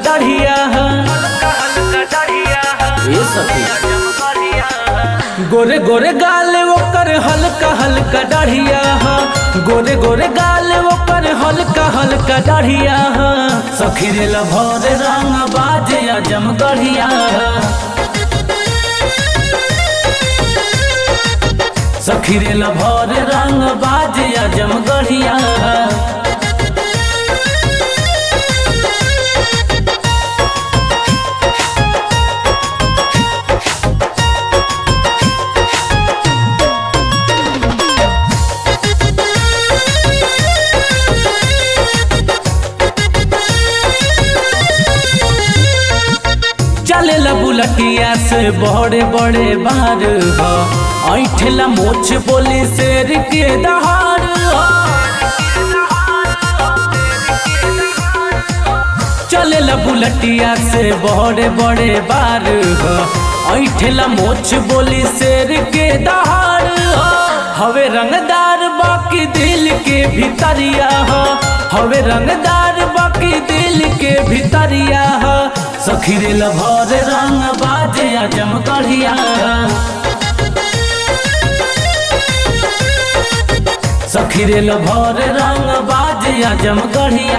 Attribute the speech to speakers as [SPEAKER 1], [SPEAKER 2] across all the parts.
[SPEAKER 1] डढ़िया ये सखी गोरे गोरे गाल ओकर हल्का हल्का डढ़िया गोरे गोरे गाल ओकर हल्का हल्का डढ़िया सखी रे लभर रंग बाजे अजम गढ़िया सखी रे लभर रंग बाजे अजम गढ़िया चले ला बुलटिया से बड़े बड़े बार हो ऐठला मोछ बोली शेर के दहाड़ हो चले ला बुलटिया से बड़े बड़े बार हो ऐठला मोछ बोली शेर के दहाड़ हो हवे रंगदार बाकी दिल के भीतरिया हो हवे रंगदार बाकी दिल के भीतरिया हो सखी रे लभर रंग बाजे अजम कढ़िया सखी रे लभर रंग बाजे अजम कढ़िया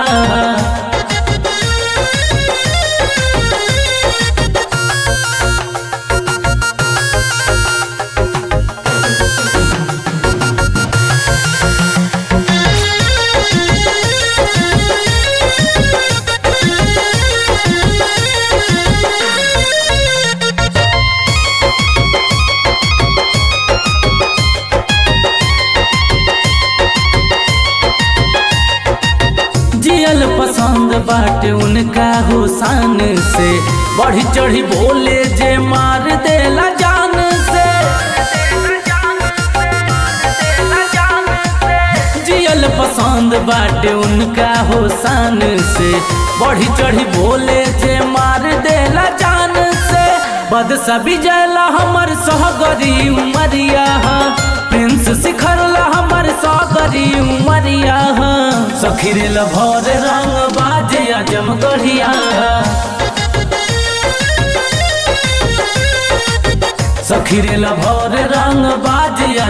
[SPEAKER 1] जियल पसंद बाटे उनका हुसान से बढ़ी चढ़ी बोले जे मार देला जान से जियल पसंद बाटे उनका हुसान से बढ़ी चढ़ी बोले जे मार देला जान से बदसा बिजला हमर सहगरी उमरिया प्रिंस सिखरला हमर सहगरी उमरिया सखी रे लभर रंग बाजे अजम गढ़िया सखी रे लभर रंग बाजे